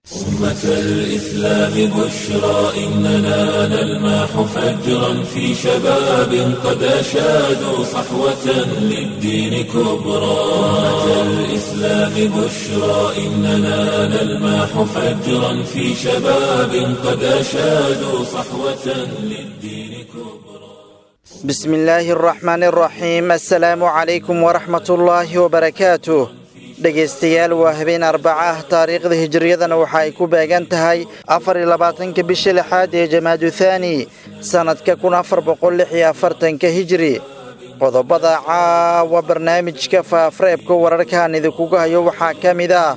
أمة الإسلام بشرى إننا نلمح فجرا في شباب قد أشادوا صحوة للدين كبرى أمة الإسلام بشرى إننا نلمح فجرا في شباب قد أشادوا صحوة للدين كبرى بسم الله الرحمن الرحيم السلام عليكم ورحمة الله وبركاته dhegaystayaal waa habeen arbaca ah taariikhda hijiriyadana waxa ay ku beegan tahay afar iyo labaatanka bisha lixaad ee jamaadu thaani sannadka kun afar boqol lix iyo afartanka hijiri qodobada caawa barnaamijka faafreebka wararkaan idinkuga hayo waxaa ka mid ah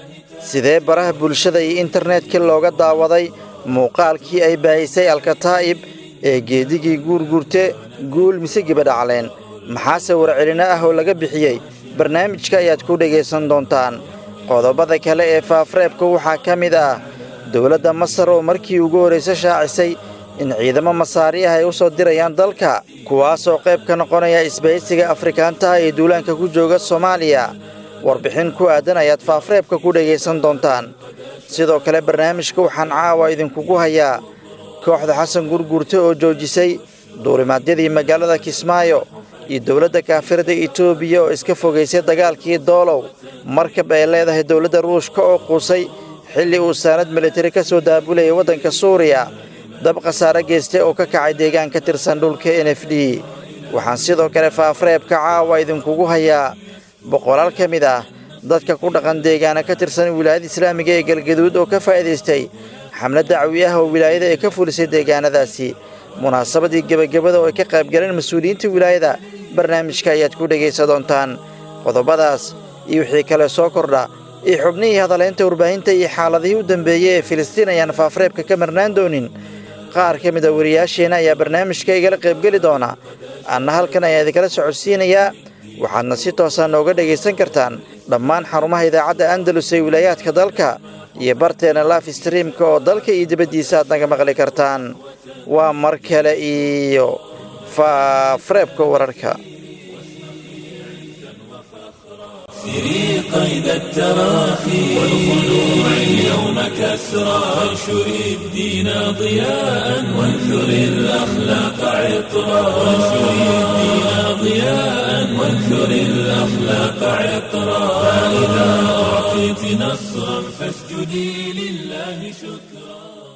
sidee baraha bulshada iyo internetka looga daawaday muuqaalkii ay baahisay alkataa'ib ee geedigii guurguurte guul mise gibadhacleen maxaase warcelino ah oo laga bixiyey barnaamijka ayaad ku dhegaysan doontaan qodobada kale ee faafreebka waxaa ka mid ah dowladda masar oo markii ugu horraysa shaacisay in ciidamo masaari ah ay u soo dirayaan dalka kuwaasoo qayb ka noqonaya isbahaysiga afrikaantaha ee duulaanka ku jooga soomaaliya warbixin ku aadan ayaad faafreebka ku dhegaysan doontaan sidoo kale barnaamijka waxaan caawa idinkugu hayaa kooxda xasan gurguurte oo joojisay duulimaadyadii magaalada kismaayo iyo dowladda kaafirada etoobiya oo iska fogaysay dagaalkii doolow markab ay leedahay dowladda ruushka oo quusay xilli uu saanad militari ka soo daabulayay waddanka suuriya dab khasaare geystay oo ka kacay deegaan ka tirsan dhulka n f d waxaan sidoo kale faafreebka caawa idinkugu hayaa boqolaal ka mid ah dadka ku dhaqan deegaana ka tirsan wilaayada islaamiga ee galgaduud oo ka faa'iidaystay xamlad dacwi ah oo wilaayada ay ka fulisay deegaanadaasi munaasabadii gebagabada oo ay ka qaybgaleen mas-uuliyiinta wilaayada barnaamijka ayaad ku dhegaysa doontaan qodobadaas iyo wixii kale soo kordha iyo xubnihii hadalaynta warbaahinta iyo xaaladihii u dambeeyey ee filistiin ayaan faafreebka ka marnaan doonin qaar ka mid a wariyaasheenna ayaa barnaamijka igala qaybgeli doona anna halkan ayaa idinkala socodsiinayaa waxaadna si toosaa nooga dhegaysan kartaan dhammaan xarumaha idaacadda andalus ee wilaayaadka dalka iyo barteena laaf streamka oo dalka iyo dibaddiisa aad naga maqli kartaan waa mar kale iyo faafreebka wararka سري قيد التراخي والخلوع اليوم كسرى وانشر الدين ضياء وانثر الأخلاق عطرا وانشر الدين ضياء وانثر الأخلاق عطرا فإذا أعطيت نصرا فاسجدي لله شكرا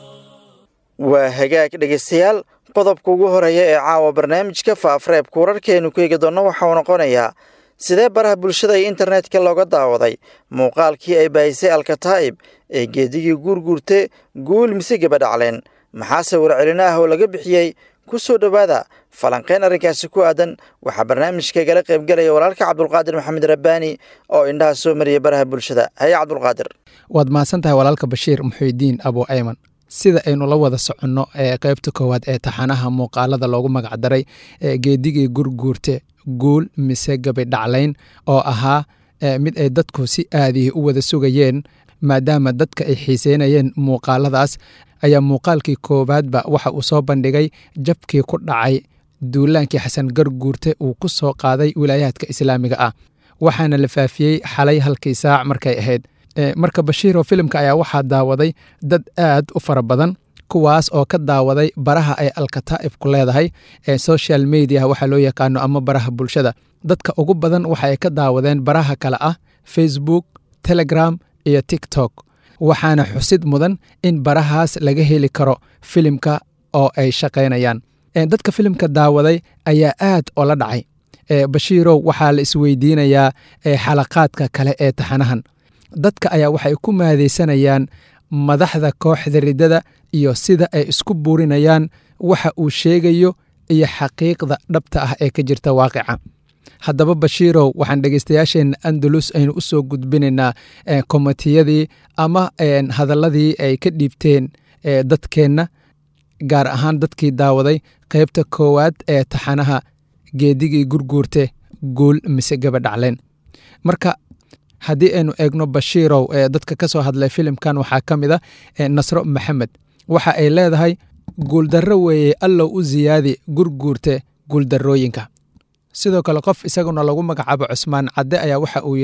waa hagaag dhegaystayaal qodobka ugu horeeya ee caawa barnaamijka faafreebka wararkeenu ku eegi doonno waxauu noqonayaa sidee baraha bulshada iyo internetka looga daawaday muuqaalkii ay baahisay alkataa'ib ee geedigii guurguurte guul mise gabadhacleen maxaase warcelino ah oo laga bixiyey ku soo dhowaada falanqayn arrinkaasi ku aadan waxaa barnaamijka igala qaybgelaya walaalka cabdulqaadir maxamed rabbaani oo indhaha soo mariyay baraha bulshada haye cabdulqaadir waad mahadsan tahay walaalka bashiir muxuudiin abu ayman sida aynu la wada soconno ee qaybta koowaad ee taxanaha muuqaalada loogu magacdaray ee geedigii gurguurte guul mise gabidhaclayn oo ahaa mid ay dadku si aadihi u wada sugayeen maadaama dadka ay xiiseynayeen muuqaaladaas ayaa muuqaalkii koowaadba waxa uu soo bandhigay jabkii ku dhacay duulaankii xasan garguurte uu ku soo qaaday wilaayaadka islaamiga ah waxaana la faafiyey xalay halkii saac markay ahayd marka bashiiroo filimka ayaa waxaa daawaday dad aad u fara badan kuwaas oo ka daawaday baraha ay alkataa'ib ku leedahay ee social media waxaa loo yaqaano ama baraha bulshada dadka ugu badan waxa ay ka daawadeen baraha kale ah facebook telegram iyo tiktok waxaana xusid mudan in barahaas laga heli karo filimka oo ay shaqaynayaan dadka filimka daawaday ayaa aad oo la dhacay bashiirow waxaa la isweydiinayaa xalaqaadka kale ee taxanahan dadka ayaa waxay ku maadaysanayaan madaxda kooxda riddada iyo sida ay isku buurinayaan waxa uu sheegayo iyo xaqiiqda dhabta ah ee ka jirta waaqica haddaba bashiirow waxaan dhegeystayaasheenna andalus aynu u soo gudbinaynaa komitiyadii ama hadalladii ay ka dhiibteen dadkeenna gaar ahaan dadkii daawaday qaybta koowaad ee taxanaha geedigii gurguurte guul mise gabadhacleen marka haddii aynu eegno bashiirow ee dadka ka soo hadlay filimkan waxaa ka mid a nasro maxamed waxa ay leedahay guuldarro weeye allow u siyaadi gurguurte guuldarrooyinka sidoo kale qof isaguna lagu magacaabo cusmaan cadde ayaa waxa uu yidhi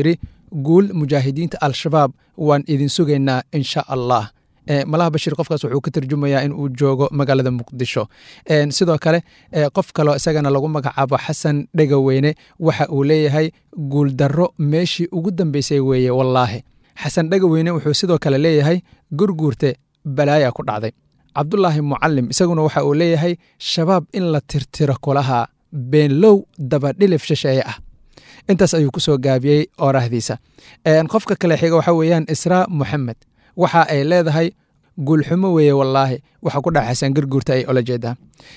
guul mujaahidiinta al-shabaab waan idin sugaynaa insha allah malaha bashiir qofkaas wuxuu ka tarjumayaa in uu joogo magaalada muqdisho sidoo kale qof kaloo isagana lagu magacaabo xasan dhegaweyne waxa uu leeyahay guuldarro meeshii ugu dambeysay weeye wallaahi xasan dhegaweyne wuxuu sidoo kale leeyahay gurguurte balaaya ku dhacday cabdulaahi mucalim isaguna waxa uu leeyahay shabaab in la tirtiro kulaha beenlow dabadhilif shisheeye ah intaas ayuu ku soo gaabiyey oorahdiisa qofka kale xiga waxa weeyaan israa moxamed waxa ay leedahay guulxumo weeye wallaahi waxa ku dhaca xasan garguurta ay ola jeedaa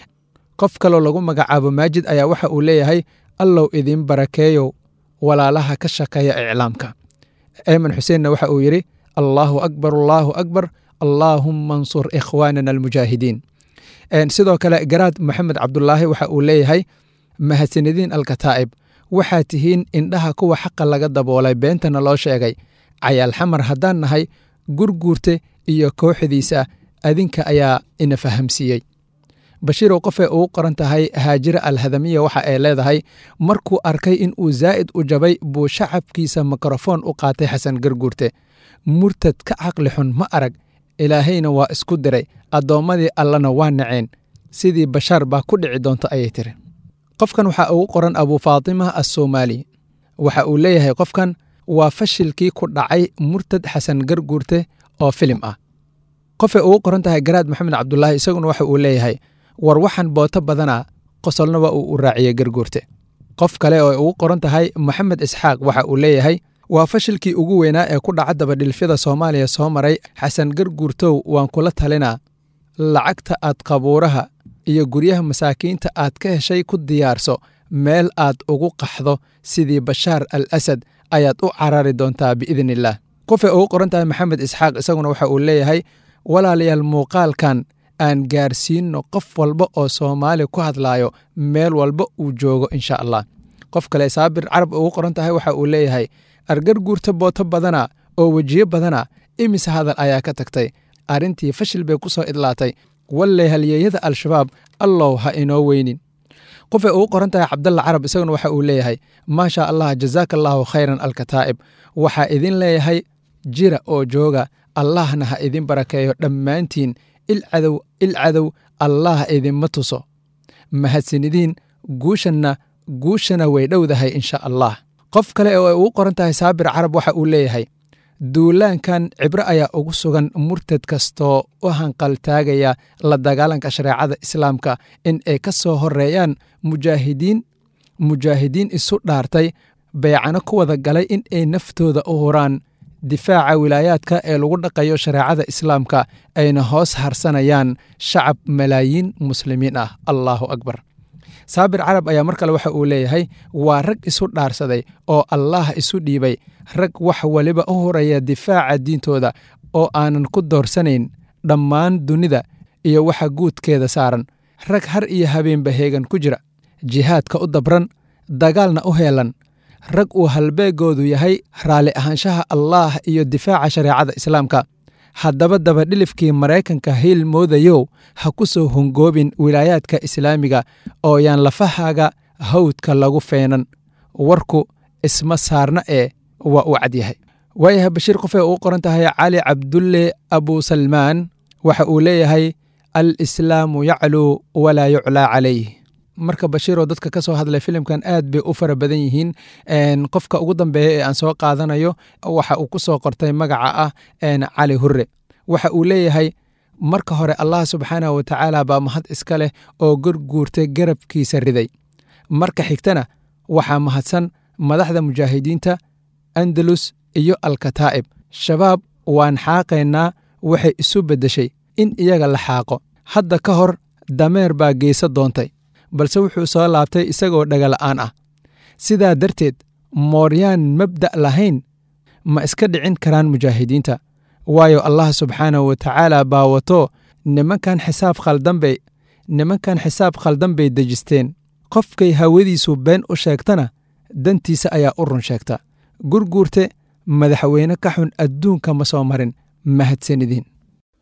qof kaloo lagu magacaabo maajid ayaa waxa uu leeyahay allow idiin barakeeyow walaalaha ka shaqeeya iclaamka eyman xuseenna waxa uu yidhi allaahu akbar allaahu akbar allaahumma ansur ikhwaanana almujaahidiin sidoo kale garaad moxamed cabdulaahi waxa uu leeyahay mahadsanediin alkataa'ib waxaa tihiin indhaha kuwa xaqa laga daboolay beentana loo sheegay cayaal xamar haddaan nahay gurguurte iyo kooxdiisa adinka ayaa ina fahamsiiyey bashiirow qofee ugu qoran tahay haajira alhadamiya waxa ay leedahay markuu arkay in uu zaa'id u jabay buu shacabkiisa mikrofoon u qaatay xasan garguurte murtad ka caqli xun ma arag ilaahayna waa isku diray addoommadii allana waa naceen sidii bashaar baa ku dhici doonta ayay tiri qofkan waxaa ugu qoran abuu faatima assoomaali waxa uu leeyahay qofkan waa fashilkii ku dhacay murtad xasan garguurte oo filim ah qofay ugu qoran tahay garaad maxamed cabdulaahi isaguna waxa uu leeyahay war waxaan booto badana qosolna waa uu u raaciyey garguurte qof kale oo ay ugu qoran tahay moxamed isxaaq waxa uu leeyahay waa fashilkii ugu weynaa ee ku dhaca dabadhilfyada soomaaliya soo maray xasan garguurtow waan kula talinaa lacagta aad qabuuraha iyo guryaha masaakiinta aad ka heshay ku diyaarso meel aad ugu qaxdo sidii bashaar al asad ayaad u carari doontaa biidn illaah qofay ugu qoran tahay maxamed isxaaq isaguna waxa uu leeyahay walaalayaal muuqaalkan aan gaarsiinno qof walba oo soomaali ku hadlaayo meel walba uu joogo insha allah qof kale saabir carab ugu qoran tahay waxa uu leeyahay argar guurta booto badana oo wejiyo badana imise hadal ayaa ka tagtay arrintii fashil bay ku soo idlaatay walle halyeeyada al-shabaab allow ha inoo weynin qofay ugu qoran tahay cabdalla carab isaguna waxa uu leeyahay maasha allah jazaaka allaahu khayran alkataa'ib waxaa idin leeyahay jira oo jooga allahna ha idin barakeeyo dhammaantiin ilcadow ilcadow allah idinma tuso mahadsanidiin guushanna guushana way dhowdahay insha allah qof kale oo ay ugu qoran tahay saabir carab waxa uu leeyahay duulaankan cibro ayaa ugu sugan murtad kastoo u hanqaltaagaya la dagaalanka shareecada islaamka in ay ka soo horeeyaan mujaahidiin mujaahidiin isu dhaartay beecano ku wada galay in ay naftooda u huraan difaaca wilaayaadka ee lagu dhaqayo shareecada islaamka ayna hoos harsanayaan shacab malaayiin muslimiin ah allaahu akbar saabir carab ayaa mar kale waxa uu leeyahay waa rag isu dhaarsaday oo allaah isu dhiibay rag wax waliba u horaya difaaca diintooda oo aanan ku doorsanayn dhammaan dunida iyo waxa guudkeeda saaran rag har iyo habeenba heegan ku jira jihaadka u dabran dagaalna u heelan rag uu halbeegoodu yahay raalli ahaanshaha allaah iyo difaaca shareecada islaamka haddaba dabadhilifkii maraykanka hiil moodayow ha ku soo hongoobin wilaayaadka islaamiga oo yaan lafahaaga hawdka lagu feenan warku isma saarna ee waa uu cadyahay waayahay bashiir qofay ugu qoran tahay cali cabdulle abusalmaan waxa uu leeyahay al islaamu yacluu walaa yuclaa calayh marka bashiiroo dadka ka soo hadlay filimkan aad bay u fara badan yihiin qofka ugu dambeeya ee aan soo qaadanayo waxa uu ku soo qortay magaca ah cali hure waxa uu leeyahay marka hore allah subxaanah wa tacaala baa mahad iska leh oo gorguurtay garabkiisa riday marka xigtana waxaa mahadsan madaxda mujaahidiinta andalus iyo alkataa'ib shabaab waan xaaqaynaa waxay isu beddeshay in iyaga la xaaqo hadda ka hor dameer baa geysa doontay balse wuxuu soo laabtay isagoo dhagala'aan ah sidaa darteed mooryaan mabda' lahayn ma iska dhicin karaan mujaahidiinta waayo allah subxaanahu wa tacaala baa wato nimankan xisaab khaldanbay nimankan xisaab khaldan bay dejisteen qofkay hawadiisu been u sheegtana dantiisa ayaa u run sheegta gurguurte madaxweyne ka xun adduunka ma soo marin mahadsanidin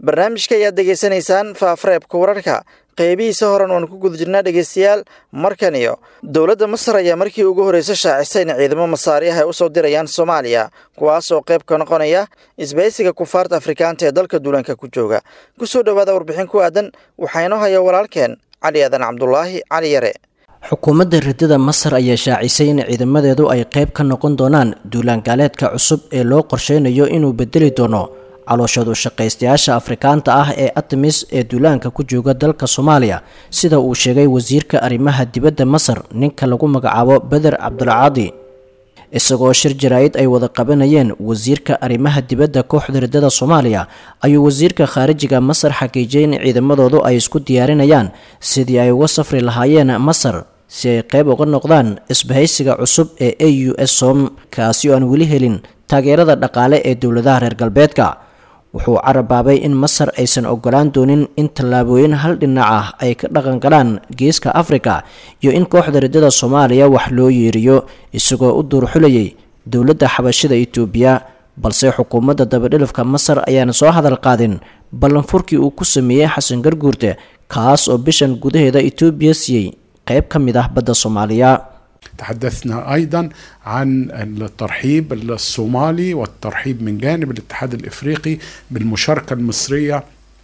barnaamijka ayaad degeysanaysaan faafareebka wararka qeybihiisa horan waan ku guda jirnaa dhegeystayaal markan iyo dowladda masar ayaa markii ugu horreysa shaacisay in ciidamo masaariah ay u soo dirayaan soomaaliya kuwaas oo qayb ka noqonaya isbaysiga kufaarta afrikaanta ee dalka duulanka ku jooga ku soo dhowaada warbixin ku aadan waxaa inoo haya walaalkeen cali aadan cabdulaahi cali yare xukuumadda ridada masar ayaa shaacisay in ciidamadeedu ay qayb ka noqon doonaan duulaangaaleedka cusub ee loo qorsheynayo inuu bedeli doono calooshadu shaqaystayaasha afrikaanta ah ee artemis ee duulaanka ku jooga dalka soomaaliya sida uu sheegay wasiirka arrimaha dibadda masar ninka lagu magacaabo beder cabdulcaadi isagoo shir jaraa-id ay wada qabanayeen wasiirka arrimaha dibadda kooxda ridada soomaaliya ayuu wasiirka khaarijiga masar xaqiijiyay in ciidamadoodu ay isku diyaarinayaan sidii ay uga safri lahaayeen masar si ay qayb uga noqdaan isbahaysiga cusub ee a u s som kaasi oo aan weli helin taageerada dhaqaale ee dowladaha reer galbeedka wuxuu carabaabay in masar aysan ogolaan doonin in tallaabooyin hal dhinac ah ay ka dhaqan galaan geeska afrika iyo in kooxda ridada soomaaliya wax loo yeeriyo isagoo u duurxulayay dowladda xabashida itoobiya balse xukuumadda dabadhilifka masar ayaan soo hadal qaadin ballanfurkii uu ku sameeyey xasan garguurte kaas oo bishan gudaheeda itoobiya siiyey qayb ka mid ah badda soomaaliya تحدثنا ايضا عن الترحيب الصومالي والترحيب من جانب الاتحاد الافريقي بالمشاركه المصريه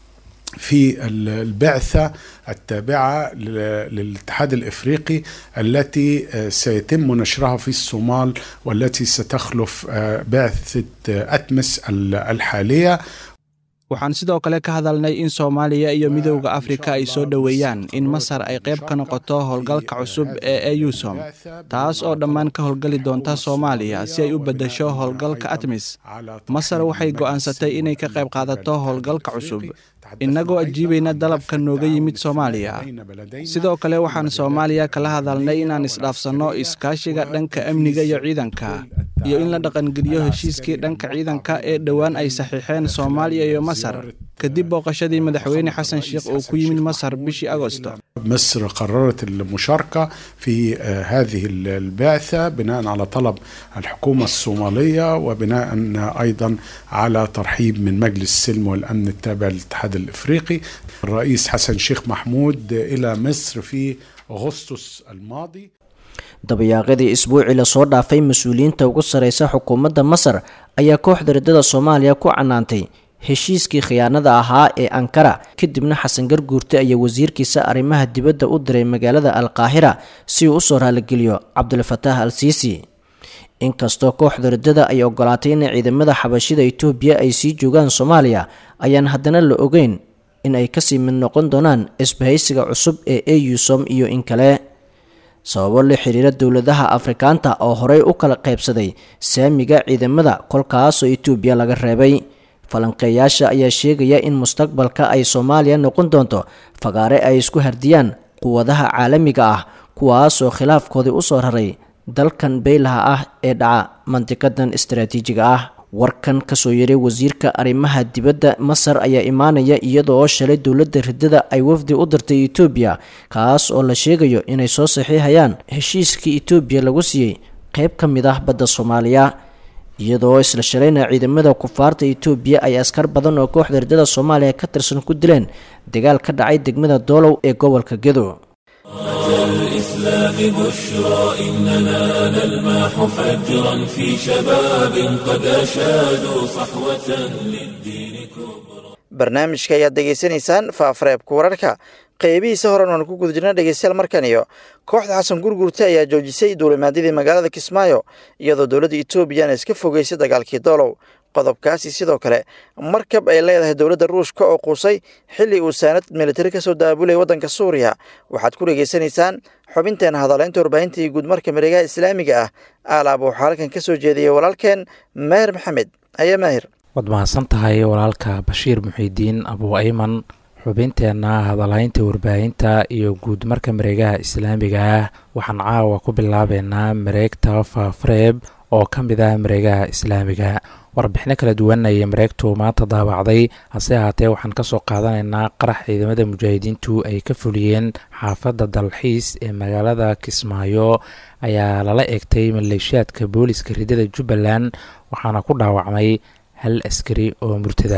في البعثه التابعه للاتحاد الافريقي التي سيتم نشرها في الصومال والتي ستخلف بعثه اتمس الحاليه waxaan sidoo kale ka hadalnay in soomaaliya iyo midowda afrika ay soo dhoweeyaan in masar ay qayb ka noqoto howlgalka cusub ee eusom taas oo dhammaan ka howlgali doonta soomaaliya si ay u beddesho howlgalka atmis masar waxay go'aansatay inay ka qayb qaadato howlgalka cusub innagoo ajiibayna dalabka nooga yimid soomaaliya sidoo kale waxaan soomaaliya kala hadalnay inaan isdhaafsanno iskaashiga dhanka amniga iyo ciidanka iyo in la dhaqangeliyo heshiiskii dhanka ciidanka ee dhowaan ay saxiixeen soomaaliya iyo masar kadib booqashadii madaxweyne xasan sheekh oo ku yimid masar bishii agosto مصر قررت المشاركة في هذه البعثة بناء على طلب الحكومة الصومالية وبناء أيضا على ترحيب من مجلس السلم والأمن التابع للاتحاد الإفريقي الرئيس حسن شيخ محمود إلى مصر في أغسطس الماضي dabayaaqadii isbuucii lasoo dhaafay mas-uuliyiinta ugu sarreysa xukuumadda masar ayaa kooxda ridada soomaaliya ku canaantay heshiiskii khiyaanada ahaa ee ankara kadibna xasan garguurte ayaa wasiirkiisa arrimaha dibadda u diray magaalada alqaahira si uu usoo raaligeliyo cabdulfataah al siisi inkastoo kooxda ridada ay ogolaatay in ciidamada xabashida itoobiya ay sii joogaan soomaaliya ayaan haddana la ogeyn in ay kasii mid noqon doonaan isbahaysiga cusub ee eusom iyo in kale sababo la xiriira dowladaha afrikaanta oo horey u kala qaybsaday saamiga ciidamada kolkaasoo itoobiya laga reebay falanqeeyaasha ayaa sheegaya in mustaqbalka ay soomaaliya noqon doonto fagaare ay isku hardiyaan quwadaha caalamiga ah kuwaasoo khilaafkoodii usoo raray dalkan beylaha ah ee dhaca mandiqadan istaraatiijiga ah warkan kasoo yaray wasiirka arrimaha dibadda masar ayaa imaanaya iyadoo shalay dowladda ridada ay wafdi u dirtay etoobiya kaas oo la sheegayo inay soo saxiixayaan heshiiskii etoobiya lagu siiyey qayb ka mid ah badda soomaaliya iyadoo isla shalayna ciidamada kufaarta etoobiya ay askar badan oo kooxda ridada soomaaliya ka tirsan ku dileen dagaal ka dhacay degmada doolow ee gobolka gedo الإسلام بشرى إننا نلمح فجرا في شباب قد أشادوا صحوة للدين كبرى barnaamijka ayaad degeysanaysaan faafareebka wararka qeybihiisa horan waan ku guda jirna dhegeystayaal markan iyo kooxda xasan gurgurte ayaa joojisay duulimaadyadii magaalada kismaayo iyadoo dowladda etoobiyana iska fogeysay dagaalkii doolow qodobkaasi sidoo kale markab ay leedahay dowladda ruushka oo quusay xilli uu saanad militari ka soo daabulaya waddanka suuriya waxaad ku dhegeysanaysaan xubinteena hadaleynta warbaahinta iyo guudmarka mareegaha islaamiga ah aalaab waxaa halkan ka soo jeediyay walaalkeen maahir maxamed ayaa maahir waad mahadsan tahay walaalka bashiir muxiidiin abuu ayman xubinteenna hadalhaynta warbaahinta iyo guud marka mareegaha islaamiga ah waxaan caawa ku bilaabeynaa mareegta faafareeb oo ka mid ah mareegaha islaamiga warbixino kala duwan ayay mareegtu maanta daabacday hase ahaatee waxaan kasoo qaadanaynaa qarax ciidamada mujaahidiintu ay ka fuliyeen xaafadda dalxiis ee magaalada kismaayo ayaa lala eegtay maleeshiyaadka booliska ridada jubbaland waxaana ku dhaawacmay hal askari oo murtada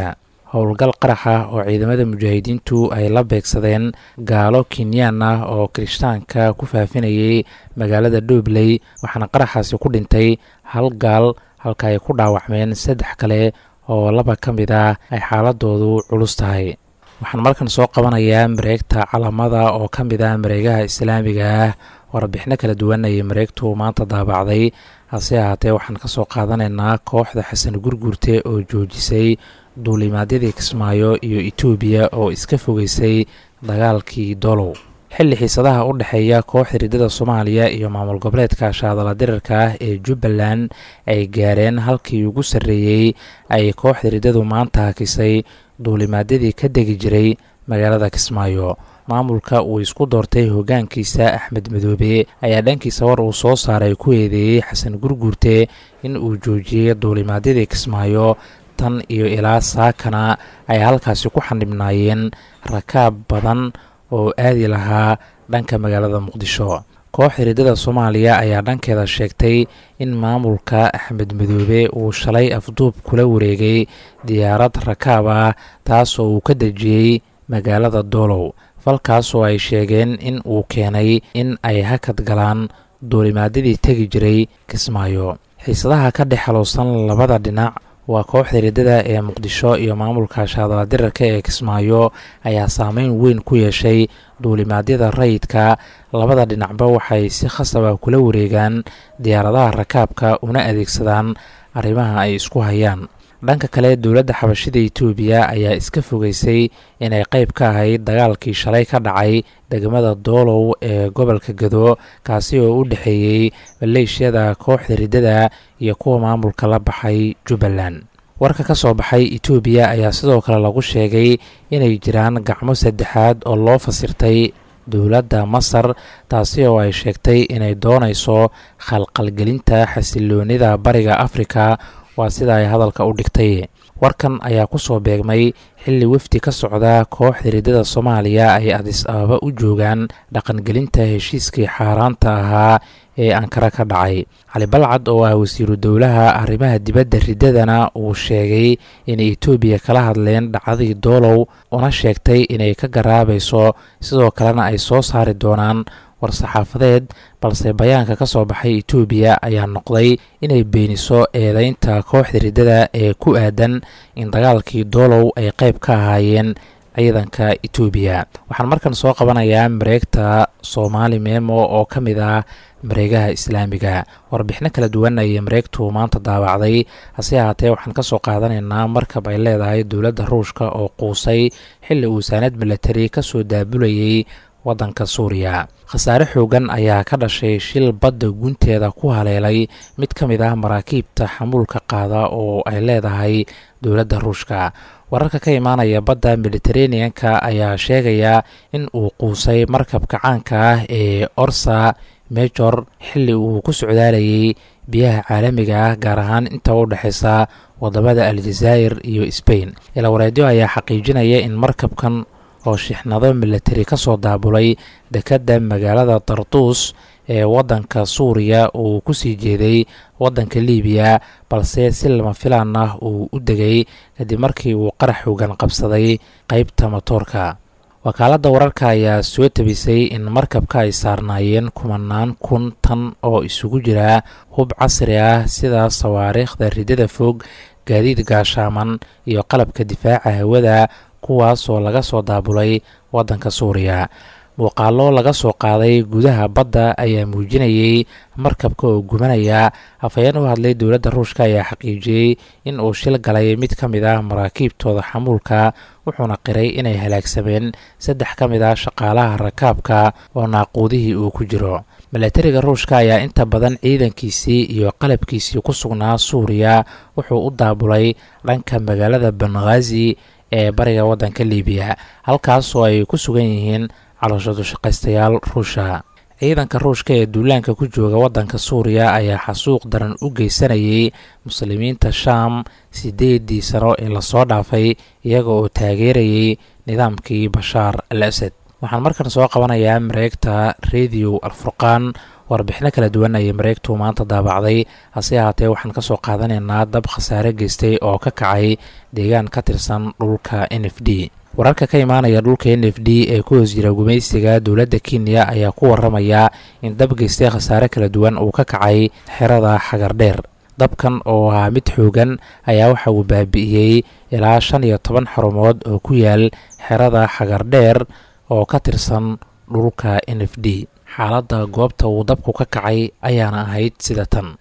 howlgal qarax ah oo ciidamada mujaahidiintu ay la beegsadeen gaalo kenyaan ah oo kirishtaanka ku faafinayay magaalada dhobley waxaana qaraxaasi ku dhintay hal gaal halka ay ku dhaawacmeen saddex kale oo laba ka mid ah ay xaaladoodu culus tahay waxaan markan soo qabanayaa mareegta calamada oo ka mid ah mareegaha islaamiga ah warbixino kala duwan ayay mareegtu maanta daabacday hase ahaatee waxaan ka soo qaadanaynaa kooxda xasan gurgurte oo joojisay duulimaadyadii kismaayo iyo etoobiya oo iska fogeysay dagaalkii dolow xilli xiisadaha u dhexeeya kooxda riddada soomaaliya iyo maamul goboleedka shaadala dirarka ah ee jubbaland ay gaareen halkii ugu sarreeyey ay kooxda riddadu maanta hakisay duulimaadyadii ka degi jiray magaalada kismaayo maamulka uu isku doortay hoggaankiisa axmed madoobe ayaa dhankiisa war uu soo saaray ku eedeeyey xasan gurguurte in uu joojiyey duulimaadyadii kismaayo tan iyo ilaa saakana ay halkaasi ku xanibnaayeen rakaab badan oo aadi lahaa dhanka magaalada muqdisho kooxda riddada soomaaliya ayaa dhankeeda sheegtay in maamulka axmed madoobe uu shalay afduub kula wareegay diyaarad rakaab ah taasoo uu ka dejiyey magaalada doolow falkaasoo ay sheegeen in uu keenay in ay hakad galaan duulimaadyadii tegi jiray kismaayo xiisadaha ka dhex xalowsan labada dhinac waa kooxda riddada ee muqdisho iyo maamulka shaadala dirarka ee kismaayo ayaa saameyn weyn ku yeeshay duulimaadyada rayidka labada dhinacba waxay si khasaba kula wareegaan diyaaradaha rakaabka una adeegsadaan arrimaha ay isku hayaan dhanka kale dowladda xabashida etoobiya ayaa iska fogeysay inay qayb ka ahayd dagaalkii shalay ka dhacay degmada doolow ee gobolka gado kaasi oo u dhexeeyey maleeshiyada kooxda riddada iyo kuwa maamulka la baxay jubbaland warka ka soo baxay etoobiya ayaa sidoo kale lagu sheegay inay jiraan gacmo saddexaad oo loo fasirtay dowladda masar taasi oo ay sheegtay inay doonayso khalqalgelinta xasiloonida bariga afrika waa sida ay hadalka u dhigtay warkan ayaa ku soo beegmay xilli wefdi ka socda kooxda riddada soomaaliya ay adis ababa u joogaan dhaqangelinta heshiiskii xaaraanta ahaa ee ankara ka dhacay cali balcad oo ah wasiiru dowlaha arrimaha dibadda riddadana uu sheegay inay etoobiya kala hadleen dhacdadii doolow una sheegtay inay ka garaabayso sidoo kalena ay soo saari doonaan war-saxaafadeed balse bayaanka ka soo baxay etoobiya ayaa noqday inay beeniso eedeynta kooxda riddada ee ku aadan in dagaalkii doolow ay qayb ka ahaayeen ciidanka etoobiya waxaan markan soo qabanayaa mareegta soomaali memo oo ka mid ah mareegaha islaamiga warbixino kala duwan ayay mareegtu maanta daawacday hase ahaatee waxaan ka soo qaadanaynaa markab ay leedahay dowladda ruushka oo quusay xilli uu saanad milatari ka soo daabulayay waddanka suuriya khasaare xoogan ayaa ka dhashay shil badda gunteeda ku haleelay mid ka mid ah maraakiibta xamuulka qaada oo ay leedahay dowladda ruushka wararka ka imaanaya badda mediteraneanka ayaa sheegaya in uu quusay markabka caanka ah ee orsa mejor xilli uu ku socdaalayay biyaha caalamiga ah gaar ahaan inta u dhexeysa wadamada aljazaa'ir iyo sbain ilawareedyo ayaa xaqiijinaya in markabkan oo shixnado milatari ka soo daabulay dekedda magaalada darduus ee waddanka suuriya uu ku sii jeeday waddanka liibiya balse si lama filaan ah uu u degay kadib markii uu qarax xoogan qabsaday qeybta matoorka wakaaladda wararka ayaa soo tabisay in markabka ay saarnaayeen kumanaan kun tan oo isugu jira hub casri ah sida sawaariikhda ridada fog gaadiid gaashaaman iyo qalabka difaaca hawada kuwaasoo laga soo daabulay waddanka suuriya muuqaalo laga soo qaaday gudaha badda ayaa muujinayay markabka oo gubanaya afhayeen u hadlay dowladda ruushka ayaa xaqiijiyey in uu shil galay mid ka mid ah maraakiibtooda xamuulka wuxuuna qiray inay halaagsameen saddex ka mid ah shaqaalaha rakaabka oo naaquudihii uu ku jiro milatariga ruushka ayaa inta badan ciidankiisii iyo qalabkiisii ku sugnaa suuriya wuxuu u daabulay dhanka magaalada benghazi ee bariga waddanka liibiya halkaasoo ay ku sugan yihiin calooshadu shaqaystayaal ruusha ciidanka ruushka ee duulaanka ku jooga waddanka suuriya ayaa xasuuq daran u geysanayay muslimiinta shaam siddeedii sano ee lasoo dhaafay iyaga oo taageerayay nidaamkii bashaar al asad waxaan markan soo qabanayaa mareegta radio alfurqaan warbixino kala duwan ayay mareegtu maanta daabacday hase ahaatee waxaan kasoo qaadanaynaa dab khasaare geystay oo ka kacay deegaan ka tirsan dhulka n f d wararka ka imaanaya dhulka n f d ee ku hoos jira gumaysiga dowladda kenya ayaa ku waramaya in dab geystay khasaare kala duwan uu ka kacay xerada xagardheer dabkan oo ahaa mid xoogan ayaa waxa uu baabi'iyey ilaa shan iyo toban xarumood oo ku yaal xerada xagardheer oo ka tirsan dhulka n f d xaaladda goobta uu dabku ka kacay ayaana ahayd sida tan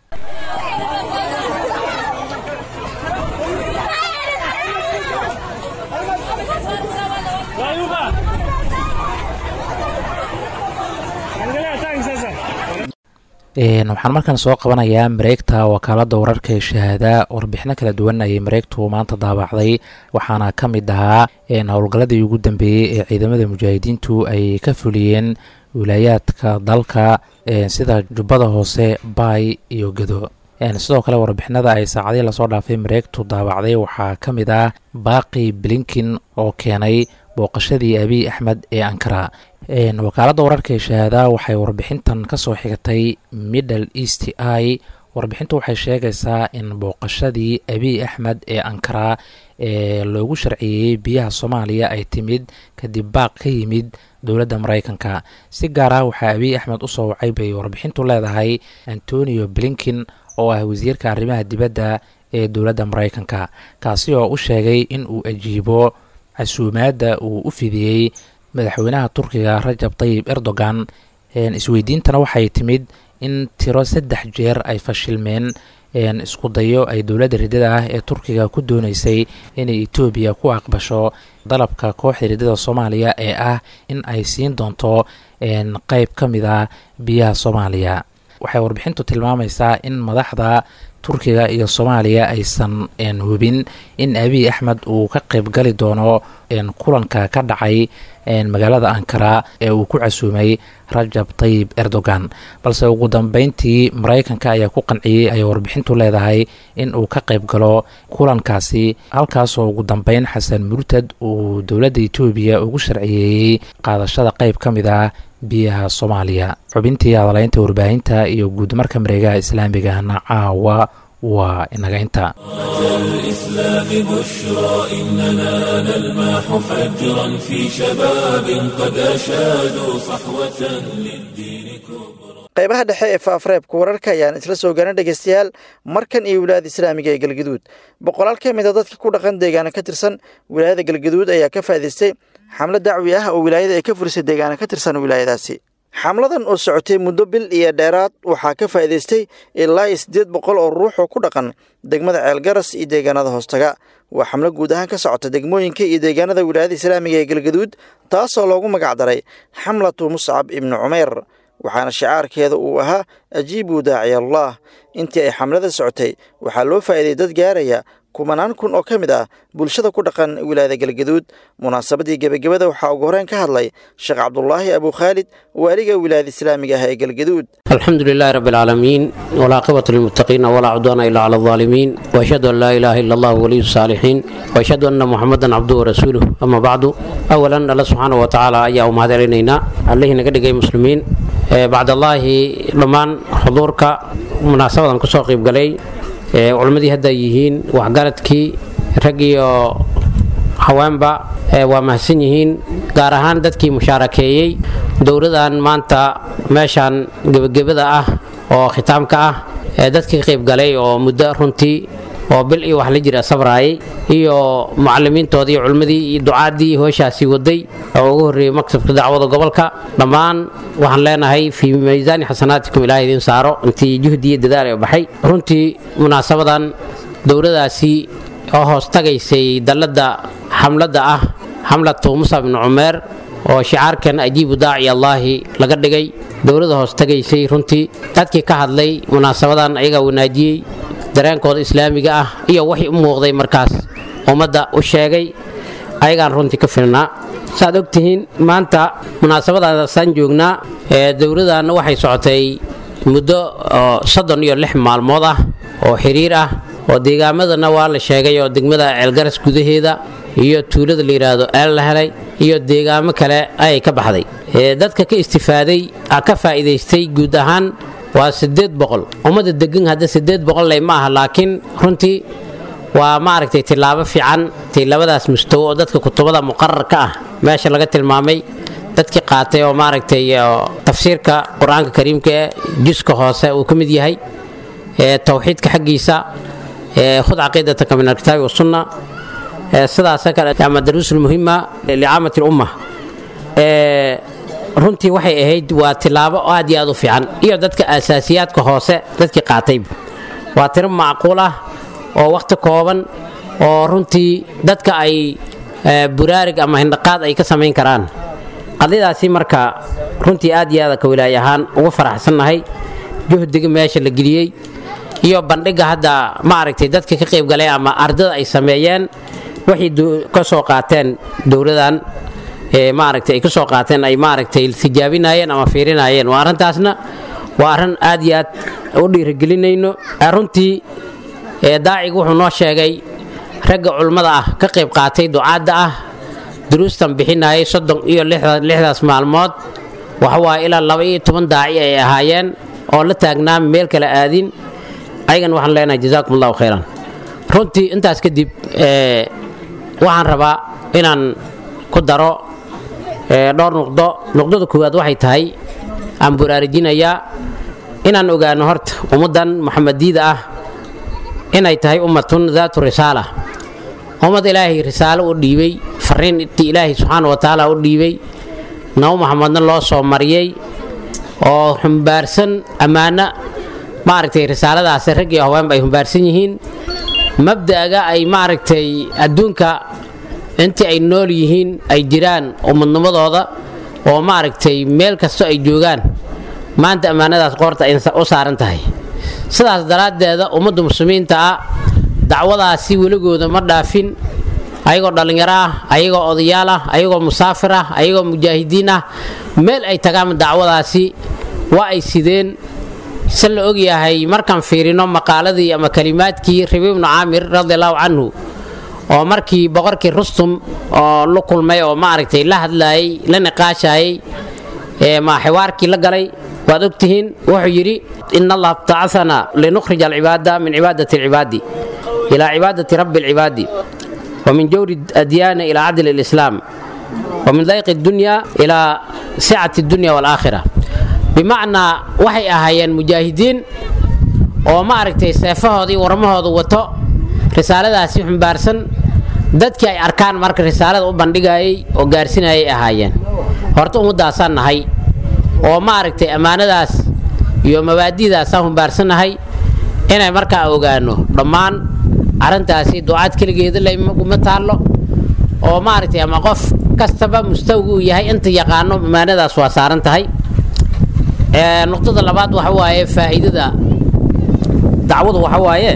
waxaan markaan soo qabanayaa mareegta wakaalada wararka ee shahaada warbixino kala duwan ayay mareegtu maanta daabacday waxaana ka mid ahaa howlgalladii ugu dambeeyey ee ciidamada mujaahidiintu ay ka fuliyeen wilaayaadka dalka sida jubbada hoose baay iyo gado sidoo kale warbixinada ay saacadii lasoo dhaafay mareegtu daabacday waxaa ka mid ah baaqi blinkin oo keenay booqashadii abiy axmed ee ankara wakaaladda wararka ee shahaada waxay warbixintan ka soo xigatay middle east i warbixintu waxay sheegaysaa in booqashadii abiy axmed ee ankara ee loogu sharciyeeyey biyaha soomaaliya ay timid kadib baaq ka yimid dowladda maraykanka si gaar ah waxaa abiy axmed usoo wacay bay warbixintu leedahay antonio blinkin oo ah wasiirka arrimaha dibadda ee dowladda maraykanka kaasi oo u sheegay in uu ajiibo casuumaadda uu u fidiyey madaxweynaha turkiga rajab tayib erdogan isweydiintana waxay timid in tiro saddex jeer ay fashilmeen isku dayo ay dowladda riddada ah ee turkiga ku dooneysay inay etoobiya ku aqbasho dalabka kooxda riddada soomaaliya ee ah in ay siin doonto qeyb ka mid ah biyaha soomaaliya waxay warbixintu tilmaamaysaa in madaxda turkiga iyo soomaaliya aysan hubin in abiy axmed uu ka qeybgali doono kulanka ka dhacay magaalada ankara ee uu ku casuumay rajab tayib erdogan balse ugu dambeyntii maraykanka ayaa ku qanciyey ayay warbixintu leedahay in uu ka qeyb galo kulankaasi halkaasoo ugu dambeyn xasan murtad uu dowladda etoobiya ugu sharciyeeyey qaadashada qeyb ka mid ah biyaha soomaaliya xubintii hadalaynta warbaahinta iyo guudmarka mareegaha islaamigahna caawa waa inaga inta الإسلام بشرى إننا نلمح فجرا في شباب قد أشادوا صحوة للدين كبرى qaybaha dhexe ee faafreebka wararka ayaan isla soo garan dhegaystayaal markan iyo wilaayada islaamiga ee galgaduud boqolaal ka mid a dadka ku dhaqan deegaana ka tirsan wilaayada galgaduud ayaa ka faa'idaystay xamlo dacwi ah oo wilaayada ay ka furisay deegaana ka tirsan wilaayadaasi xamladan oo socotay muddo bil iyo dheeraad waxaa ka faa'idaystay ilaa iyo siddeed boqol oo ruux oo ku dhaqan degmada ceelgaras iyo deegaanada hoostaga waa xamlo guud ahaan ka socota degmooyinka iyo deegaanada wilaayada islaamiga ee galgaduud taasoo loogu magacdaray xamlatu muscab ibnu cumayr waxaana shicaarkeeda uu ahaa ajiibuu daaciy allah intii ay xamlada socotay waxaa loo faa'iiday dad gaaraya kumanaan kun oo ka mid ah bulshada ku dhaqan wilaayada galgaduud munaasabadii gebagabada waxaa ugu horeen ka hadlay sheekh cabdulaahi abu khaalid waaliga wilaayada islaamiga ah ee galgaduud الحمد لله رب العالمين والعاقبة للمتقين ولا عدوان إلا على الظالمين وأشهد أن لا إله إلا الله ولي الصالحين وأشهد أن محمدا عبده ورسوله أما بعد أولا الله سبحانه وتعالى أيها أمهات علينا عليه نقدر مسلمين آه، بعد الله لمان حضورك مناسبة كسوق قلي culimmadii hadda yihiin waxgaradkii rag iyo haweenba waa mahadsan yihiin gaar ahaan dadkii mushaarakeeyey dowladan maanta meeshaan gebagabada ah oo khitaamka ah ee dadkii qaybgalay oo muddo runtii oo bil iyo wax la jira sabraayay iyo mucalimiintoodii iyo culimmadii iyo ducaadii hooshaasi waday oo ugu horreeyey maktabka dacwada gobolka dhammaan waxaan leenahay fii miisaani xasanaatikum ilaah idiin saaro intii juhdi iyo dadaal ee baxay runtii munaasabadan dowladaasi oo hoos tagaysay dalladda xamladda ah xamlatu musa bnu cumeer oo shicaarkan ajiibu daaci allaahi laga dhigay dowladda hoos tagaysay runtii dadkii ka hadlay munaasabadan ayagaa wanaajiyey dareenkooda islaamiga ah iyo wixii u muuqday markaas ummadda u sheegay ayagaan runtii ka filnaa saaad ogtihiin maanta munaasabadaasaan joognaa ee dowladanna waxay socotay muddo soddon iyo lix maalmood ah oo xiriir ah oo deegaamadana waa la sheegay oo degmada ceelgaras gudaheeda iyo tuulada la yidhaahdo eel la helay iyo deegaamo kale ayay ka baxday dadka ka istifaaday ka faa'iidaystay guud ahaan waa siddeed boqol ummadda degan hadda siddeed boqolley ma aha laakiin runtii waa maaragtay tilaabo fiican tilabadaas mustawo oo dadka kutubada muqararka ah meesha laga tilmaamay dadkii qaatay oo maaragtay tafsiirka qur-aanka kariimka ee juska hoose uu ka mid yahay towxiidka xaggiisa khud caqiidataka min alkitaabi wasunna sidaasa kale ama daruusul muhima licaamati lumma runtii waxay ahayd waa tilaabo aad iyo aad u fiican iyo dadka asaasiyaadka hoose dadkii qaatayba waa tiro macquul ah oo wakhti kooban oo runtii dadka ay buraarig ama hindhaqaad ay ka samayn karaan qadiyadaasi marka runtii aad iyo aada ka wilaay ahaan ugu faraxsannahay juhdiga meesha la geliyey iyo bandhiga hadda maaragtay dadka ka qaybgalay ama ardada ay sameeyeen waxay ka soo qaateen dowladan maaragtay ay ka soo qaateen ay maaragtay tijaabinayeen ama fiirinayeen waa arrintaasna waa arrin aad iyo aad u dhiirigelinayno runtii daacigu wuxuu noo sheegay ragga culummada ah ka qayb qaatay ducaadda ah duruustan bixinayay soddon iyo lixdaas maalmood waxawaaye ilaa laba iyo toban daaci ay ahaayeen oo la taagnaa meel kale aadin ayagan waxaan leenahay jazaakum allahu khayran runtii intaas kadib waxaan rabaa inaan ku daro dhowr nuqdo nuqdada koowaad waxay tahay aan buraarujinayaa inaan ogaano horta ummaddan muxamadiida ah inay tahay ummatun daatu risaala ummad ilaahay risaalo u dhiibay fariin intii ilaahay subxaana wa tacaala u dhiibay nabo maxamedna loo soo mariyey oo xumbaarsan ammaano maaragtay risaaladaasi rag iyo haweenba ay humbaarsan yihiin mabda'ga ay maaragtay adduunka intii ay nool yihiin ay jiraan ummadnimadooda oo maaragtay meel kasto ay joogaan maanta ammaanadaas qoorta ay u saaran tahay sidaas daraaddeeda ummadda muslimiinta ah dacwadaasi weligooda ma dhaafin ayagoo dhallinyaro ah ayagoo odayaal ah ayagoo musaafir ah ayagoo mujaahidiin ah meel ay tagaan dacwadaasi waa ay sideen se la ogyahay markaan fiirino maqaaladii ama kalimaadkii rabi ibnu caamir radiallahu canhu oo markii boqorkii rustum oo la kulmay oo maaragtay la hadlaayay la niqaashayay ma xiwaarkii la galay waad ogtihiin wuxuu yidhi in allah btacana linukhrij alcibaada min cibaadati alcibaadi ilaa cibaadati rabbi alcibaadi ومن جور الأديان إلى عدل الإسلام ومن ضيق الدنيا إلى سعة الدنيا والآخرة بمعنى waxay ahaayeen mujaahidiin oo maaragtay seefahoodii warmahooda wato risaaladaasi xumbaarsan dadkii ay arkaan marka risaalada u bandhigayay oo gaarsinayay ahaayeen horta ummaddaasaan nahay oo maaragtay ammaanadaas iyo mabaadi'daasaan humbaarsannahay inay markaa ogaano dhammaan arrintaasi ducaad keligeeda laguma taallo oo maaragtay ama qof kastaba mustawga uu yahay inta yaqaano ammaanadaas waa saaran tahay nuqdada labaad waxa waaye faa'iidada dacwadu waxa waaye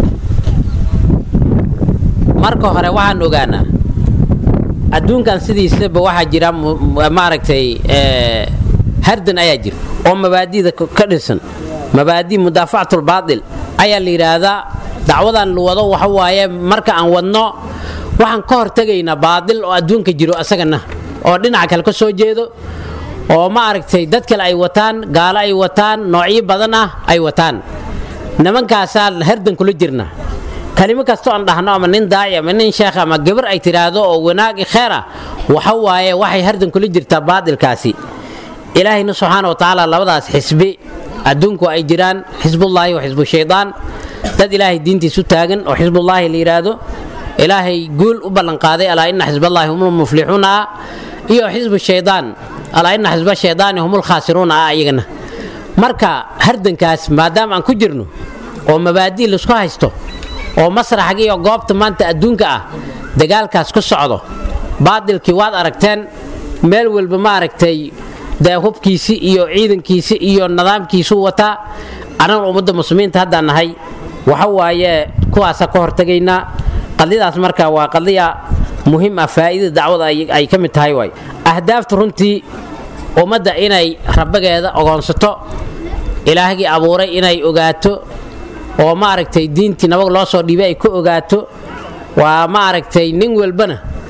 marka hore waxaan ogaanaa adduunkan sidiisaba waxaa jira maaragtay hardan ayaa jira oo mabaadida ka dhisan mabaadi mudaafacatlbaatil ayaa la yidhaahdaa dacwadan la wado waxa waaye marka aan wadno waxaan ka hortegaynaa baadil oo adduunka jiro asagana oo dhinaca kale ka soo jeedo oo maaragtay dad kale ay wataan gaalo ay wataan noocyo badan ah ay wataan nimankaasaa hardan kula jirna kalimo kastoo aan dhahno ama nin daaci ama nin sheekh ama gabar ay tidhaahdo oo wanaag kheer ah waxa waaye waxay hardan kula jirtaa baadilkaasi ilaahayna subxaana wa tacaala labadaas xisbi adduunku ay jiraan xisbullaahi wa xisbu shaydaan dad ilaahay diintiisu taagan oo xisbullaahi la yidhaahdo ilaahay guul u ballanqaaday alaa ina xisballaahi humul muflixuuna ah iyo xisbu shaydaan alaa ina xisba shaydaani humul khaasiruuna ah ayagana marka hardankaas maadaama aan ku jirno oo mabaadi' laisku haysto oo masraxga iyo goobta maanta adduunka ah dagaalkaas ku socdo baadilkii waad aragteen meel walba maaragtay dee hubkiisi iyo ciidankiisi iyo nidaamkiisu wataa annaga ummadda muslimiinta haddaan nahay waxa waaye kuwaasa ka hortegaynaa qadiyadaas marka waa qadiya muhiim ah faa'iidada dacwada ay ka mid tahay waay ahdaafta runtii ummadda inay rabbageeda ogoonsato ilaahgii abuuray inay ogaato oo maaragtay diintii nabag loo soo dhiibay ay ku ogaato waa maaragtay nin walbana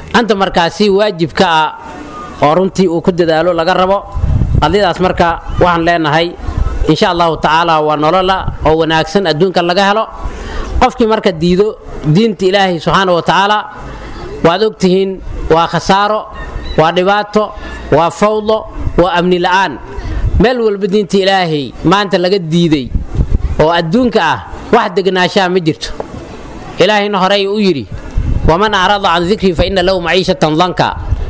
anta markaasi waajibka ah oo runtii uu ku dadaalo laga rabo qadiyadaas marka waxaan leenahay insha allahu tacaala waa nolola oo wanaagsan adduunka laga helo qofkii marka diido diinta ilaahay subxaana wa tacaala waad ogtihiin waa khasaaro waa dhibaato waa fawdo waa amni la'aan meel walba diinta ilaahay maanta laga diiday oo adduunka ah wax degnaanshaha ma jirto ilaahayna horey u yidhi waman acrada can dikrii fa inna lahu maciishatan danka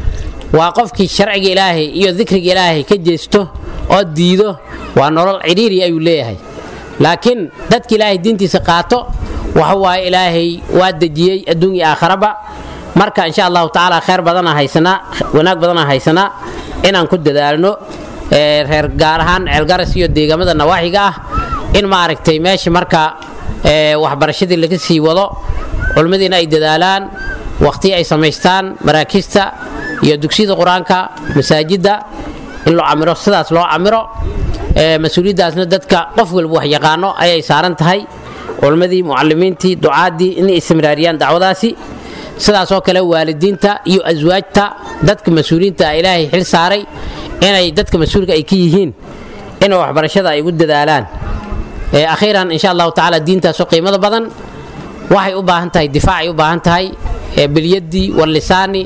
waa qofkii sharciga ilaahay iyo dikriga ilaahay ka jeesto oo diido waa nolol cidhiiri ayuu leeyahay laakiin dadka ilaahay diintiisa qaato waxa waaye ilaahay waa dejiyey adduun iyo aakharaba marka insha allahu tacaala khayr badana haysanaa wanaag badana haysanaa inaan ku dadaalno reer gaar ahaan ceelgaras iyo deegaamada nawaaxiga ah in maaragtay meesha marka waxbarashadii laga sii wado culimmadiina ay dadaalaan waqti ay samaystaan maraakiista iyo dugsiyada qur-aanka masaajidda in loo camiro sidaas loo camiro mas-uuliyaddaasna dadka qof walba wax yaqaano ayay saaran tahay culimmadii mucalimiintii ducaadii inay istimraariyaan dacwadaasi sidaasoo kale waalidiinta iyo aswaajta dadka mas-uuliyiinta ah ilaahay xil saaray inay dadka mas-uulka ay ka yihiin inay waxbarashada ay ugu dadaalaan akhiiran insha allahu tacaala diintaasoo qiimada badan waxay u baahan tahay difaacay u baahan tahay bilyadii wallisaani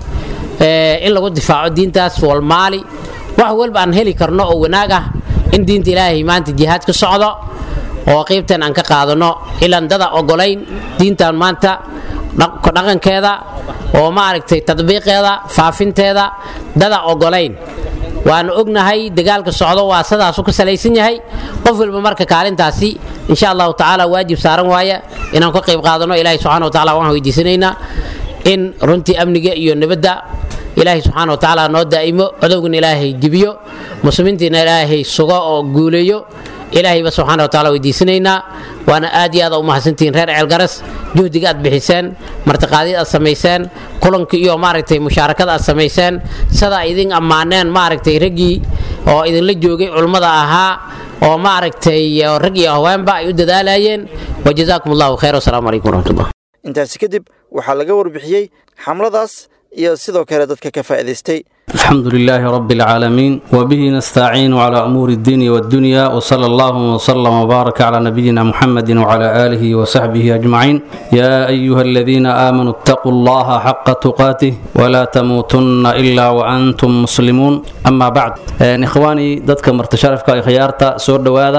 in lagu difaaco diintaas walmaali wax walba aan heli karno oo wanaag ah in diinta ilaahay maanta jihaad ka socdo oo qiybtan aan ka qaadano ilaan dada ogolayn diintan maanta dhaqankeeda oo maaragtay tadbiiqeeda faafinteeda dada ogolayn waanu ognahay dagaalka socdo waa sidaasu ka salaysan yahay qof walba marka kaalintaasi insha allahu tacaala waajib saaran waaya inaan ka qayb qaadano ilaahay subxana wa tacala waxaan weydiisanaynaa in runtii amniga iyo nabadda ilaahay subxaana wa tacaala noo daa'imo codowgana ilaahay jibiyo muslimiintiina ilaahay sugo oo guuleeyo ilaahayba subxaana wa tacala weydiisanaynaa waana aad iyo aad u mahadsantihiin reer ceelgaras juhdiga aad bixiseen martiqaadyad aad samayseen kulanka iyo maaragtay mushaarakada aad samayseen sidaa idin ammaaneen maaragtay raggii oo idinla joogay culummada ahaa oo maaragtay rag iyo haweenba ay u dadaalayeen wajazaakum allahu khayr wasalaamu calaykum waraxmatullah intaasi kadib waxaa laga warbixiyey xamladaas iyo sidoo kale dadka ka faa'iidaystay الحمد لله رب العالمين وبه نستعين على أمور الدين والدنيا وصلى الله وسلم وبارك على نبينا محمد وعلى آله وصحبه أجمعين يا أيها الذين آمنوا اتقوا الله حق تقاته ولا تموتن إلا وأنتم مسلمون أما بعد إخواني ضدك مرتشرفك خيارتا سور دوادا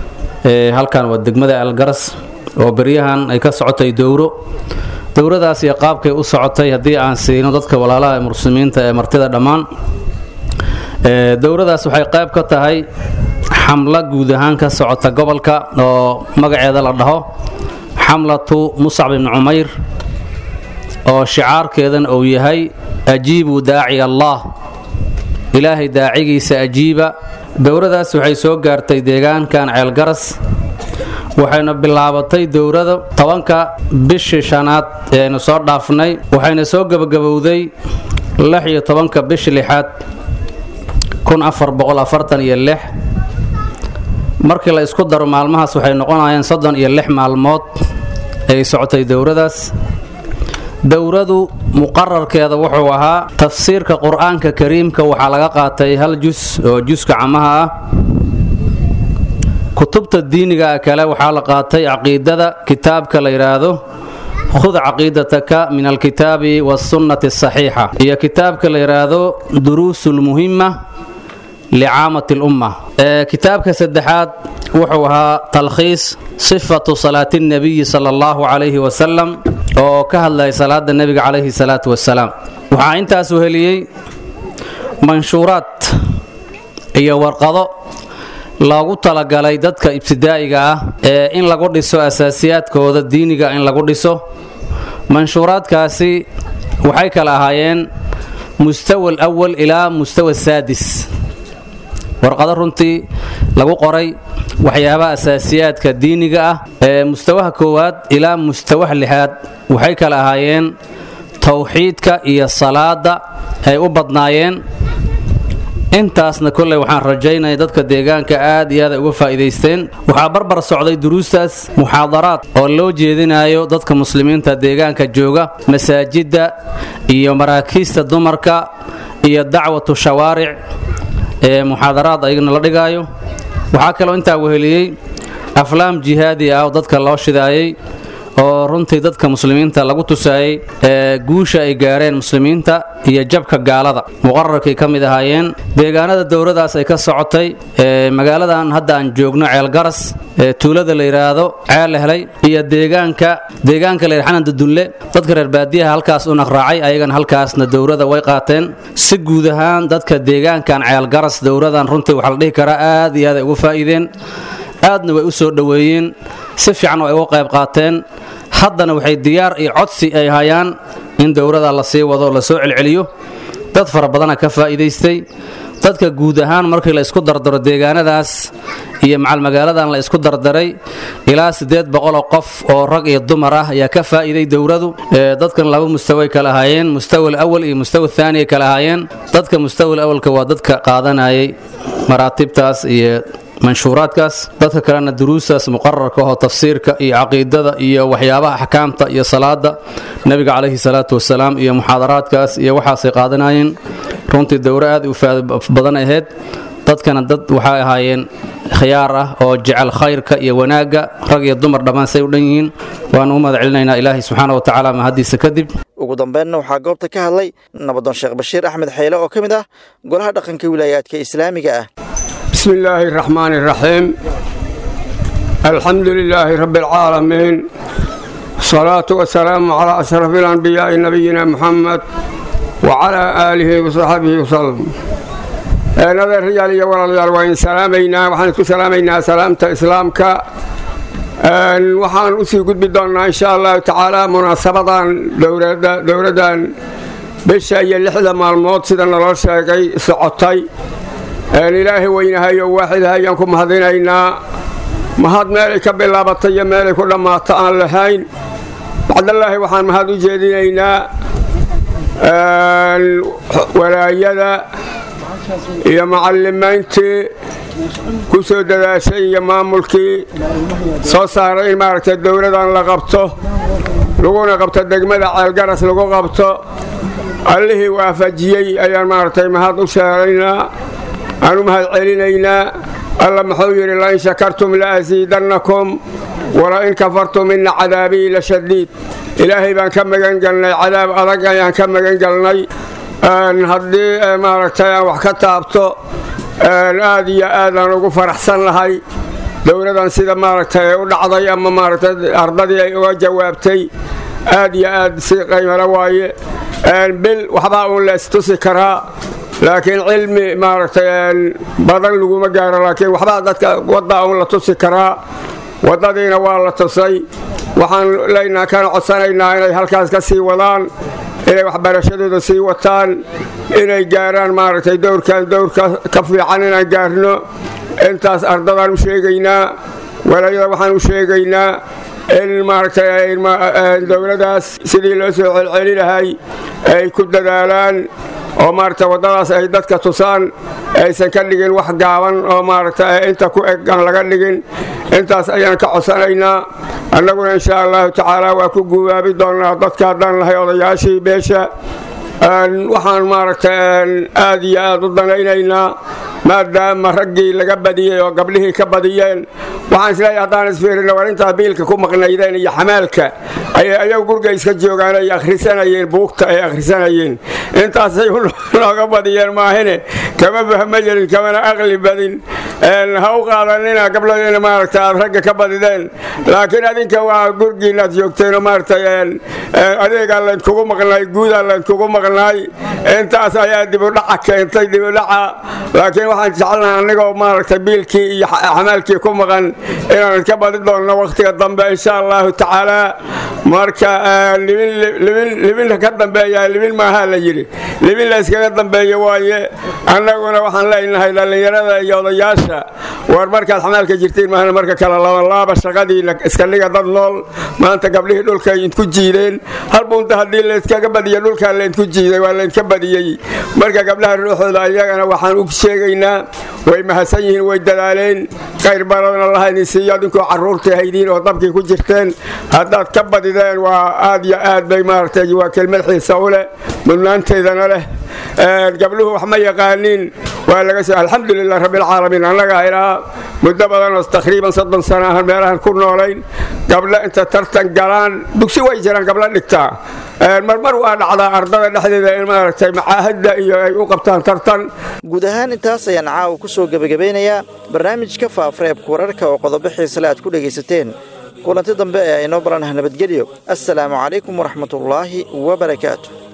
هل كان ودقمدا الجرس وبريهان أي كسعتي دورو dowradaas iyo qaabkay u socotay haddii aan siino dadka walaalaha ee muslimiinta ee martida dhammaan dowradaas waxay qayb ka tahay xamlo guud ahaan ka socota gobolka oo magaceeda la dhaho xamlatu muscab ibni cumayr oo shicaarkeedan uu yahay ajiibu daaci allah ilaahay daacigiisa ajiiba dowradaas waxay soo gaartay deegaankan ceelgaras waxayna bilaabatay dowrada tobanka bishii shanaad ee aynu soo dhaafnay waxayna soo gebagabowday lix iyo tobanka bishii lixaad kun afar boqol afartan iyo lix markii la isku daro maalmahaas waxay noqonayeen soddon iyo lix maalmood ay socotay dowradaas dowradu muqararkeeda wuxuu ahaa tafsiirka qur-aanka kariimka waxaa laga qaatay hal jus oo juska camaha ah kutubta diiniga kale waxaa la qaatay caqiidada kitaabka la yidhaahdo khud caqiidataka min alkitaabi wasunnati asaxiixa iyo kitaabka la yidhaahdo duruusulmuhima licaamati lumma kitaabka saddexaad wuxuu ahaa talkhiis sifatu salaati nabiyi sala allahu calayhi wasalam oo ka hadlaya salaada nebiga calayhi salaatu wasalaam waxaa intaas uheliyey manshuuraad iyo warqado loogu talagalay dadka ibtidaa'iga ah ee in lagu dhiso asaasiyaadkooda diiniga in lagu dhiso manshuuraadkaasi waxay kala ahaayeen mustawa alawal ilaa mustawa saadis warqado runtii lagu qoray waxyaabaha asaasiyaadka diiniga ah ee mustawaha koowaad ilaa mustawaha lixaad waxay kala ahaayeen towxiidka iyo salaada ay u badnaayeen intaasna kolley waxaan rajaynaya dadka deegaanka aad iyo aad ay uga faa'iidaysteen waxaa barbar socday duruustaas muxaadaraad oo loo jeedinayo dadka muslimiinta deegaanka jooga masaajidda iyo maraakiista dumarka iyo dacwatu shawaaric ee muxaadaraad ayagana la dhigaayo waxaa kaloo intaa weheliyey aflaam jihaadi ah oo dadka loo shidaayey oo runtii dadka muslimiinta lagu tusaayey ee guusha ay gaareen muslimiinta iyo jabka gaalada muqararkay ka mid ahaayeen deegaanada dowladaas ay ka socotay ee magaaladan hadda aan joogno ceelgaras ee tuulada la yidhaahdo ceel helay iyo deegaanka deegaanka la yidhaha xananda dulle dadka reer baadiyaha halkaas u naqraacay ayagana halkaasna dowlada way qaateen si guud ahaan dadka deegaankan ceelgaras dowladan runtii waxaa la dhihi karaa aad iyo aad ay uga faa'iideen aadna way u soo dhoweeyeen si fiican ay uga qayb qaateen haddana waxay diyaar iyo codsi ay hayaan in dowlada la sii wado la soo celceliyo dad fara badana ka faa'iidaystay dadka guud ahaan markii la isku dardaro deegaanadaas iyo macal magaaladan la isku dardaray ilaa siddeed boqoloo qof oo rag iyo dumar ah ayaa ka faa'iiday dowladu dadkan laba mustaway kala ahaayeen mustawa alawal iyo mustawa thaani ay kala ahaayeen dadka mustawa alawalka waa dadka qaadanayay maraatibtaas iyo manshuuraadkaas dadka kalena duruustaas muqararka oo tafsiirka iyo caqiidada iyo waxyaabaha axkaamta iyo salaada nebiga calayhi salaatu wasalaam iyo muxaadaraadkaas iyo waxaasay qaadanayeen runtii dowro aad u faado badan ahayd dadkana dad waxay ahaayeen khiyaar ah oo jecel khayrka iyo wanaagga rag iyo dumar dhammaan say u dhan yihiin waanu u mahad celinaynaa ilaahay subxaana wa tacaala mahaddiisa kadib ugu dambeynna waxaa goobta ka hadlay nabadoon sheekh bashiir axmed xeyle oo ka mid ah golaha dhaqanka wilaayaadka islaamiga ah بسم الله الرحمن الرحيم الحمد لله رب العالمين الصلاة والسلام على أشرف الأنبياء نبينا محمد وعلى آله وصحبه وسلم نظر رجال يورا رجال وإن سلامينا وحن سلامينا سلامة إسلامك waxaan usii gudbi doonnaa insha allahu tacaala munaasabadan dowladdan bisha iyo lixda maalmood sida naloo sheegay socotay ilaahay weynahayo waaxidaha ayaan ku mahadinaynaa mahad meelay ka bilaabatay iyo meelay ku dhammaato aan lahayn bacdallaahi waxaan mahad u jeedinaynaa walaayada iyo macallimayntii ku soo dadaashay iyo maamulkii soo saaray in maaragtay dowladan la qabto laguna qabto degmada ceelgaras lagu qabto allihii waafajiyey ayaan maaragtay mahad u sheegaynaa aan u mahad celinaynaa alla muxuu yidhi lain shakartum la asiidannakum walain kafartum ina cadaabii la shadiid ilaahay baan ka magan galnay cadaab adag ayaan ka magan galnay haddii maaragtay aan wax ka taabto aad iyo aadaan ugu faraxsan lahay dowladan sida maaragtay u dhacday ama maaragtay ardadii ay uga jawaabtay aad iyo aad si qaymalo waaye bil waxbaa uun la istusi karaa laakiin cilmi maaragtay badan laguma gaaro laakiin waxbaa dadka waddaa uun la tusi karaa waddadiina waa la tusay waxaan leynaa kana codsanaynaa inay halkaas ka sii wadaan inay waxbarashadooda sii wataan inay gaaraan maaragtay dowrkan dowrka ka fiican inaan gaarno intaas ardadaan u sheegaynaa walaayada waxaan u sheegaynaa in maaragtay dowladaas sidii loo soo celceli lahay ay ku dadaalaan oo maaragtay waddadaas ay dadka tusaan aysan ka dhigin wax gaaban oo maaragtay inta ku eg aan laga dhigin intaas ayaan ka codsanaynaa annaguna insha allahu tacaala waa ku guubaabi doonnaa dadka haddaan lahay odayaashii beesha waxaan maaragtay aad iyo aad u danaynaynaa maadaama raggii laga badiyey oo gabdhihii ka badiyeen waxaan isleeyahay haddaan isfiirino war intaa biilka ku maqnaydeen iyo xamaalka ayay ayagu gurga iska joogaan ay akhrisanayeen buugta ay akhrisanayeen intaasay nooga badiyeen maahine kama fahma jirin kamana aqli badin ha u qaadanina gabdhadiina maaragta aad ragga ka badideen laakiin adinka waa gurgiinaad joogteenoo maaragtay adeegaa laydkugu maqnaay guudaa laydkugu maqnaay intaas ayaa dibudhaca keentay dibudhaca laakiin waxaan jecelnaha annigoo maaragtay biilkii iyo xamaalkii ku maqan inaan ka badi doonno wakhtiga dambe insha allahu tacaala marka libinka ka dambeeya libin maaha la yidhi libin la yskaga dambeeya waaye annaguna waxaan leenahay dhallinyarada iyo odayaasha wiilasha war markaad xamaalka jirtiin maahna marka kale labalaaba shaqadiina iska dhiga dad nool maanta gabdhihii dhulka idinku jiideen hal bunta haddii layskaga badiya dhulkaa laydinku jiiday waa laydka badiyey marka gabdhaha ruuxooda ayagana waxaan u sheegaynaa way mahadsan yihiin way dadaaleen qayr baradna lahaydin siiyo adinkoo carruurtii haydiin oo dabkii ku jirteen haddaad ka badideen waa aad iyo aad bay maaragtay waa kelmad xiisa u leh mudnaanteedana leh gabdhuhu wax ma yaqaaniin waa laga soo alxamdulilah rabbilcaalamiin annagaa ilaa muddo badan oo taqriiban soddon sana ahan meelahan ku noolayn gabdho inta tartan galaan dugsi way jiraan gabdho dhigtaa marmar waa dhacdaa ardada dhexdeeda in maaragtay macaahadda iyo ay u qabtaan tartan guud ahaan intaas ayaan caawa ku soo gebagabeynayaa barnaamijka faafareebka wararka oo qodobo xiisale aad ku dhegaysateen kulanti dambe ee aynoo baranah nabadgelyo assalaamu calaykum waraxmatullaahi wabarakaatu